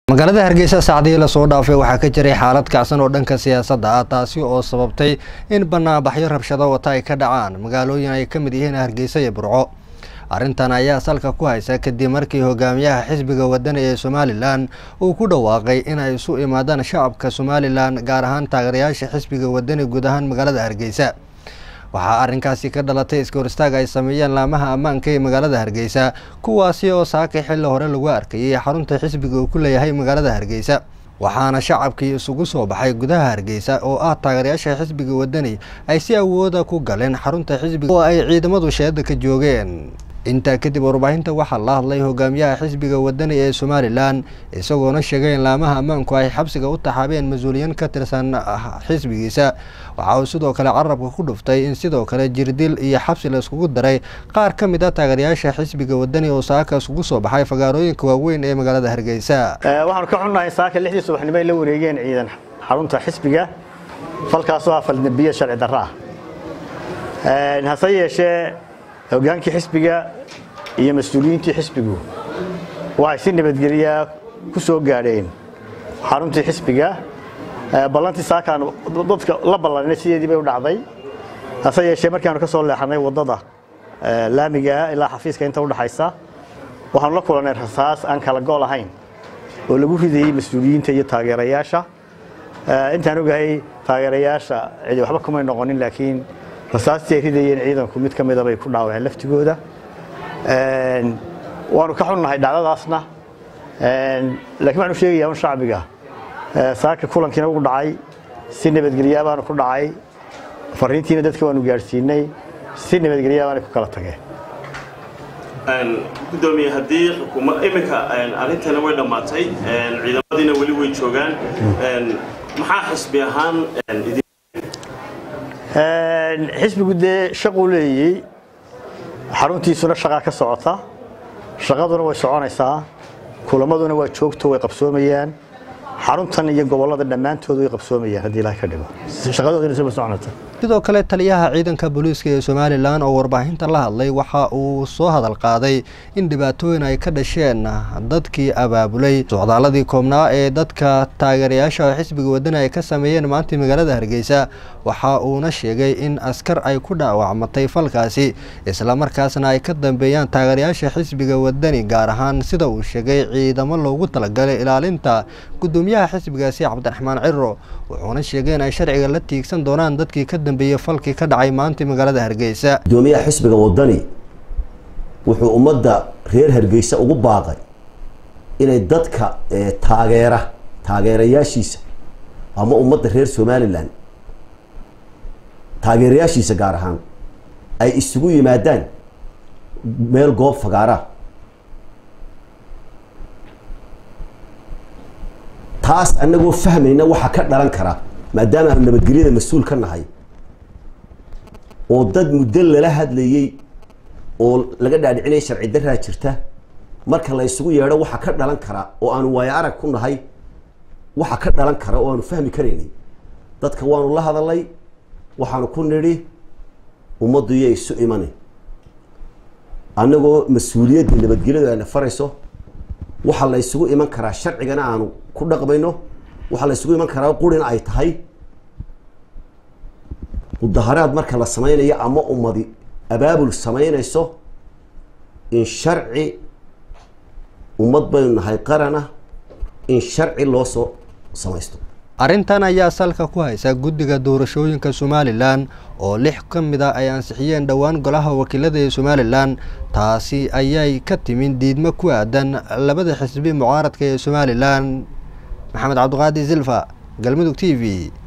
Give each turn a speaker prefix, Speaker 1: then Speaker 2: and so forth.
Speaker 1: magaalada hargeysa saacdihii lasoo dhaafay waxaa ka jiray xaalad kacsan oo dhanka siyaasadda ah taasi oo sababtay in banaanbaxyo rabshado wata ay ka dhacaan magaalooyin ay ka mid yihiin hargeysa iyo burco arrintan ayaa salka ku haysa kadib markii hogaamiyaha xisbiga wadani ee somalilan uu ku dhawaaqay in ay isu imaadaan shacabka somalilan gaar ahaan taageerayaasha xisbiga wadani guud ahaan magaalada hargeysa waxaa arrinkaasi ka dhalatay iska horistaag ay sameeyeen laamaha ammaanka ee magaalada hargeysa kuwaasi oo saakay xilli hore lagu arkayay xarunta xisbiga uu ku leeyahay magaalada hargeysa waxaana shacabkii isugu soo baxay gudaha hargeysa oo ah taageerayaasha xisbiga wadani ay si awooda ku galeen xarunta xisbiga oo ay ciidamadu sheeda ka joogeen intaa kadib warbaahinta waxaa la hadlay hogaamiyaha xisbiga wadani ee somalilan isagoona sheegay in laamaha ammaanku ay xabsiga u taxaabeen mas-uuliyiin ka tirsan xisbigiisa waxa uu sidoo kale carabka ku dhuftay in sidoo kale jirdil iyo xabsi la iskugu daray qaar ka mid a taageerayaasha xisbiga wadani oo saaka isugu soo baxay fagaarooyinka waaweyn ee magaalada hargeysa
Speaker 2: waxaanu ka xunnahay saaka lixdii subaxnimo ay la wareegeen ciidan xarunta xisbiga falkaasoo ah faldambiya sharci darro ah hase yeeshee hogaankii xisbiga iyo mas-uuliyiintii xisbigu waxay si nabadgelyaa ku soo gaadheen xaruntii xisbiga ballantii saakaan dadka la ballanay sideedii bay u dhacday hase yeeshee markaanu ka soo leexanay waddada laamiga ah ilaa xafiiska inta udhaxaysa waxaanu la kulannay rasaas aan kala gool ahayn oo lagu ridayey mas-uuliyiinta iyo taageerayaasha intaan ogahay taageerayaasha cidi waxba kumay noqonin laakiin rasaastii ay ridayeen ciidanku mid ka mida bay ku dhaawaceen laftigooda waanu ka xunnahay dhacdadaasna laakiin waxaanu sheegayaa un shacbiga saaka kulankiina ugu dhacay si nabadgelyaa baanu ku dhacay fariintiina dadka waanu gaadhsiinay si nabadgelyaa baanay ku kala tageen
Speaker 3: gudoomiye haddii xukuma iminka arrintana way dhammaatay ciidamadiina weli way joogaan maxaa xisbi ahaan
Speaker 2: xisbigu dee shaquu leeyey xaruntiisuna shaqaa ka socota shaqaduna way soconaysaa kulamaduna waa joogto way qabsoomayaan xaruntan iyo gobollada dhammaantood way qabsoomayaan haddii ilaah ka dhigo shaqadooduna siba soconaysa
Speaker 1: sidoo kale taliyaha ciidanka booliiska ee somalilan oo warbaahinta la hadlay waxa uu soo hadal qaaday in dhibaatooyin ay ka dhasheen dadkii abaabulay socdaaladii koobnaa ee dadka taageerayaasha xisbiga wadani ay ka sameeyeen maanta magaalada hargeysa waxa uuna sheegay in askar ay ku dhaawacmatay falkaasi islamarkaasna ay ka dambeeyaan taageerayaasha xisbiga wadani gaar ahaan sida uu sheegay ciidamo loogu talagalay ilaalinta gudoomiyaha xisbigaasi cabdiraxmaan ciro wuxuuna sheegay in ay sharciga la tiigsan doonaan dadkii ka dambeeyey falkii ka dhacay maanta magaalada hargeysa
Speaker 4: gudoomiyaha xisbiga wadani wuxuu ummadda reer hargeysa ugu baaqay inay dadka taageera taageerayaashiisa ama ummadda reer somalilan taageerayaashiisa gaar ahaan ay isugu yimaadaan meel goob fagaara taas annagoo fahmayna waxa ka dhalan kara maadaama aanu nabadgelyada mas-uul ka nahay oo dad muddo lala hadlayey oo laga dhaadhicinaya sharci daraa jirta marka la isugu yeedho waxa ka dhalan kara oo aanu waayo arag ku nahay waxa ka dhalan kara oo aanu fahmi karaynay dadka waanu la hadalay waxaanu ku nidhi ummaddu iyo isu imani annagoo mas-uuliyadda nabadgelyadu ayna farayso waxaa la isugu iman karaa sharcigana aanu ku dhaqmayno waxaa la isugu iman karaa qurina ay tahay mudaharaad marka la sameynayo ama ummadi abaabul sameynayso in sharci ummad baynu nahay qarana in sharci loo soo samaysto
Speaker 1: arrintan ayaa salka ku haysa guddiga doorashooyinka somalilan oo lix ka mid a ay ansixiyeen dhowaan golaha wakiilada ee somalilan taasi ayay ka timin diidmo ku aadan labada xisbi mucaaradka ee somalilan maxamed cabdiqaadi silfa galmudug t v